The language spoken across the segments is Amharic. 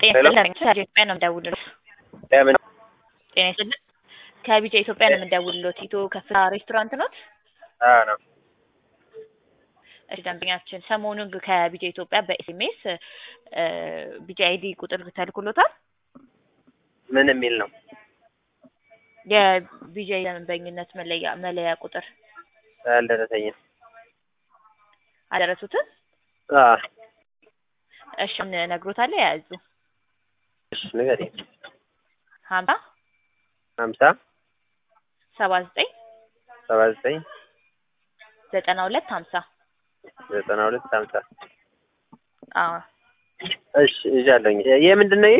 ጤና ይስጥልኝ ከኢትዮጵያ ነው የምደውልልዎት። ለምን ጤና ይስጥልኝ ከቢጫ ኢትዮጵያ ነው የምደውልልዎት። ኢትዮ ከፍታ ሬስቶራንት ኖት? አዎ ነው። እሺ ደንበኛችን ሰሞኑን ከቢጫ ኢትዮጵያ በኤስኤምኤስ ቢጫ አይዲ ቁጥር ተልኮሎታል። ምን የሚል ነው? የቢጫ የደንበኝነት መለያ መለያ ቁጥር አልደረሰኝም። አደረሱትን? አዎ እሺ ነግሮታል። የያዙ እሺ ንገሪኝ። ሀምሳ ሀምሳ ሰባ ዘጠኝ ሰባ ዘጠኝ ዘጠና ሁለት ሀምሳ ዘጠና ሁለት ሀምሳ አዎ እሺ ይዣለሁኝ። የምንድን ነው ይሄ?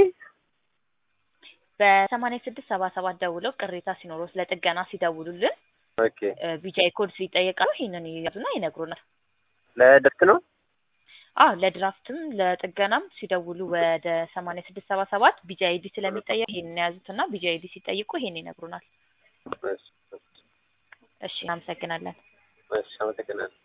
በሰማንያ ስድስት ሰባ ሰባት ደውለው ቅሬታ ሲኖረው ስለ ጥገና ሲደውሉልን ኦኬ ቢጫ ኮድ ሲጠየቃሉ ይሄንን ይያዙና ይነግሩናል። ለድርክ ነው? አዎ ለድራፍትም ለጥገናም ሲደውሉ ወደ ሰማንያ ስድስት ሰባ ሰባት ቢጂ አይዲ ስለሚጠየቅ ይሄንን የያዙትና ቢጂ አይዲ ሲጠይቁ ይሄን ይነግሩናል። እሺ እሺ እናመሰግናለን። እሺ አመሰግናለሁ።